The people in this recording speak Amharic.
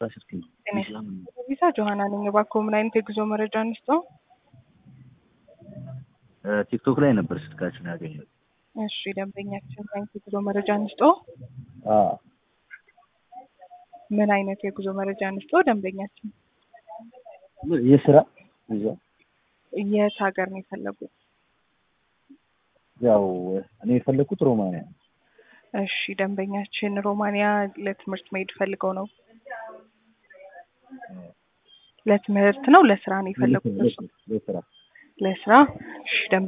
ቪዛ ጆሀና ነኝ። እባክዎ ምን አይነት የጉዞ መረጃ እንስጠው? ቲክቶክ ላይ ነበር ስልካችን ያገኘሁት። እሺ ደንበኛችን ምን አይነት የጉዞ መረጃ እንስጠው? አዎ ምን አይነት የጉዞ መረጃ እንስጠው? ደንበኛችን የስራ ቪዛ የት ሀገር ነው የፈለጉት? ያው እኔ የፈለኩት ሮማንያ ነው። እሺ ደንበኛችን ሮማንያ ለትምህርት መሄድ ፈልገው ነው? ለትምህርት ነው ለስራ ነው የፈለጉት? ለስራ ለስራ። እሺ ደንበ